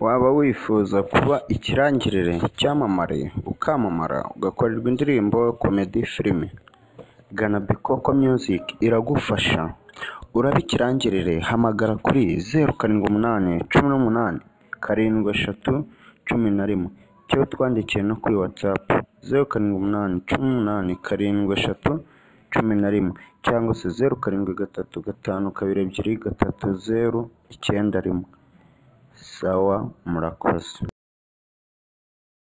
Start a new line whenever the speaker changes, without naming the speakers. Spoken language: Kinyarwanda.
Waba wifuza kuba ikirangirire, icyamamare, ukamamara, ugakorerwa indirimbo, comedy, filime? Gana Bikoko Music iragufasha. Urabe ikirangirire hamagara kuri zeru karindwi umunani cumi n'umunani karindwi eshatu cumi na rimwe cyangwa utwandikiye no kuri WhatsApp zeru karindwi umunani cumi n'umunani karindwi eshatu cumi na rimwe cyangwa se zeru karindwi gatatu gatanu kabiri ebyiri gatatu zeru icyenda rimwe. Sawa murakoze.